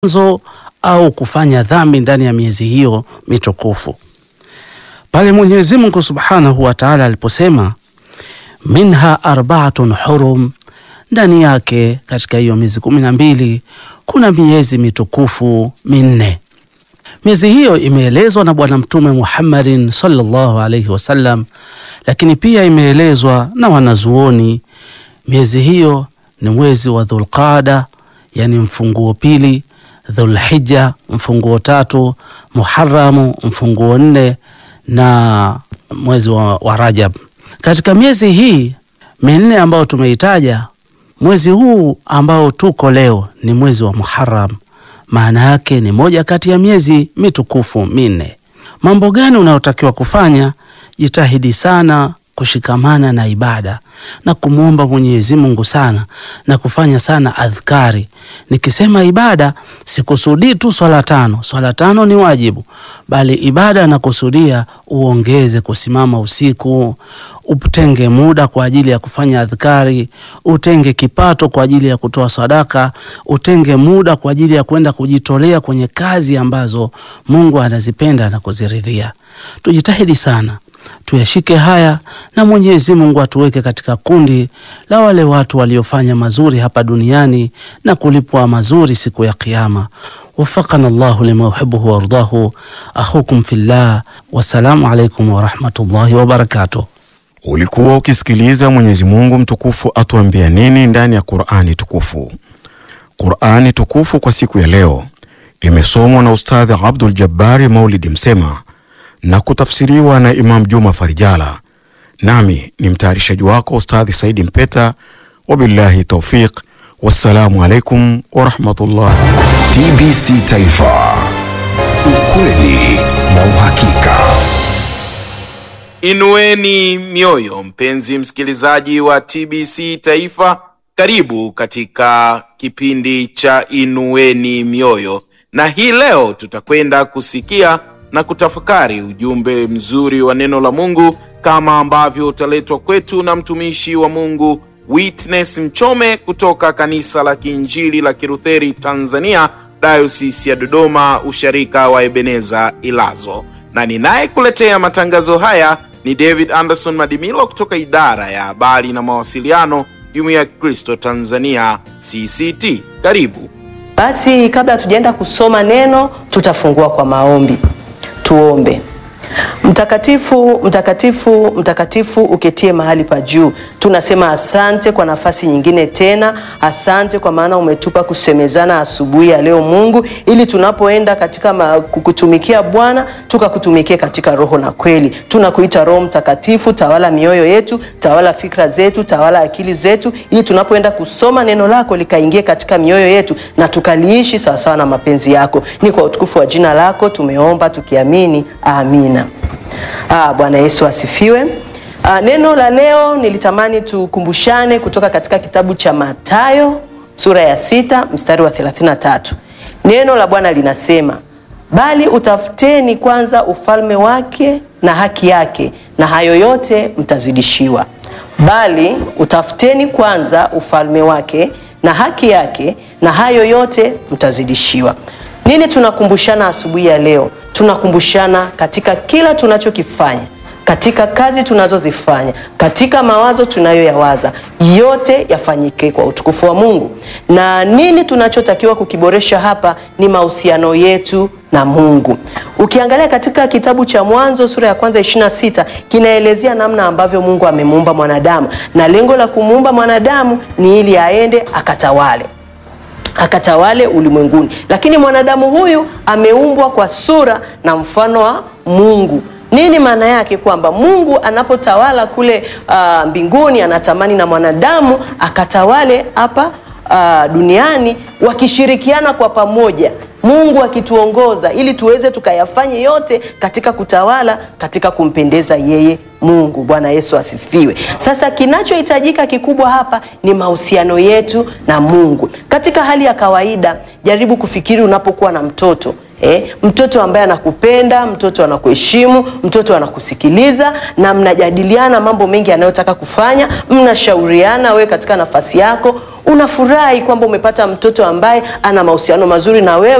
mwanzo au kufanya dhambi ndani ya miezi hiyo mitukufu. Pale Mwenyezi Mungu Subhanahu wa Ta'ala aliposema minha arbaatun hurum, ndani yake katika hiyo miezi kumi na mbili kuna miezi mitukufu minne. Miezi hiyo imeelezwa na Bwana Mtume Muhammadin sallallahu alaihi wasallam, lakini pia imeelezwa na wanazuoni. Miezi hiyo ni mwezi wa Dhulqada, yani mfunguo pili, Dhulhijja mfunguo tatu, Muharamu mfunguo nne na mwezi wa, wa Rajab. Katika miezi hii minne ambayo tumeitaja, mwezi huu ambao tuko leo ni mwezi wa Muharram. Maana yake ni moja kati ya miezi mitukufu minne. Mambo gani unayotakiwa kufanya? Jitahidi sana kushikamana na ibada na kumwomba Mwenyezi Mungu sana na kufanya sana adhkari. Nikisema ibada sikusudii tu swala tano, swala tano ni wajibu, bali ibada nakusudia uongeze kusimama usiku, utenge muda kwa ajili ya kufanya adhkari, utenge kipato kwa ajili ya kutoa sadaka, utenge muda kwa ajili ya kwenda kujitolea kwenye kazi ambazo Mungu anazipenda na kuziridhia. Tujitahidi sana tuyashike haya na Mwenyezi Mungu atuweke katika kundi la wale watu waliofanya mazuri hapa duniani na kulipwa mazuri siku ya Kiyama. Wafakana Allahu lima yuhibbuhu wardahu. Akhukum fillah, wassalamu alaikum warahmatullahi wabarakatuh. Ulikuwa ukisikiliza Mwenyezi Mungu mtukufu atuambia nini ndani ya Qur'ani tukufu. Qur'ani tukufu kwa siku ya leo imesomwa na Ustadhi Abdul Jabbari Maulidi Msema na kutafsiriwa na Imam Juma Farijala, nami ni mtayarishaji wako Ustadhi Saidi Mpeta. Wabillahi taufiq, wassalamu alaikum warahmatullahi. TBC Taifa, ukweli na uhakika. Inueni mioyo, mpenzi msikilizaji wa TBC Taifa, karibu katika kipindi cha Inueni Mioyo, na hii leo tutakwenda kusikia na kutafakari ujumbe mzuri wa neno la Mungu kama ambavyo utaletwa kwetu na mtumishi wa Mungu Witness Mchome kutoka kanisa la Kiinjili la Kilutheri Tanzania, Dayosisi ya Dodoma, usharika wa Ebeneza Ilazo, na ninayekuletea matangazo haya ni David Anderson Madimilo kutoka idara ya habari na mawasiliano, Jumuiya ya Kristo Tanzania CCT. Karibu. Basi kabla hatujaenda kusoma neno, tutafungua kwa maombi. Tuombe. Mtakatifu, mtakatifu, mtakatifu uketie mahali pa juu, tunasema asante kwa nafasi nyingine tena. Asante kwa maana umetupa kusemezana asubuhi ya leo Mungu, ili tunapoenda katika ma, kukutumikia Bwana tukakutumikie katika roho na kweli. Tunakuita Roho Mtakatifu, tawala mioyo yetu, tawala fikra zetu, tawala akili zetu, ili tunapoenda kusoma neno lako likaingie katika mioyo yetu na tukaliishi sawasawa na mapenzi yako. Ni kwa utukufu wa jina lako tumeomba tukiamini, amina. Ah, Bwana Yesu asifiwe. Ah, neno la leo nilitamani tukumbushane kutoka katika kitabu cha Mathayo sura ya sita mstari wa 33. Neno la Bwana linasema, bali utafuteni kwanza ufalme wake na haki yake, na hayo yote mtazidishiwa. Bali utafuteni kwanza ufalme wake na haki yake, na hayo yote mtazidishiwa. Nini tunakumbushana asubuhi ya leo? Tunakumbushana katika kila tunachokifanya, katika kazi tunazozifanya, katika mawazo tunayoyawaza, yote yafanyike kwa utukufu wa Mungu. Na nini tunachotakiwa kukiboresha hapa ni mahusiano yetu na Mungu. Ukiangalia katika kitabu cha Mwanzo sura ya kwanza 26 kinaelezea namna ambavyo Mungu amemuumba mwanadamu, na lengo la kumuumba mwanadamu ni ili aende akatawale akatawale ulimwenguni. Lakini mwanadamu huyu ameumbwa kwa sura na mfano wa Mungu. Nini maana yake? Kwamba Mungu anapotawala kule uh, mbinguni anatamani na mwanadamu akatawale hapa uh, duniani wakishirikiana kwa pamoja, Mungu akituongoza ili tuweze tukayafanye yote katika kutawala, katika kumpendeza yeye Mungu. Bwana Yesu asifiwe. Sasa kinachohitajika kikubwa hapa ni mahusiano yetu na Mungu. Katika hali ya kawaida, jaribu kufikiri unapokuwa na mtoto Eh, mtoto ambaye anakupenda, mtoto anakuheshimu, mtoto anakusikiliza na mnajadiliana mambo mengi anayotaka kufanya, mnashauriana, wewe katika nafasi yako unafurahi kwamba umepata mtoto ambaye ana mahusiano mazuri na wewe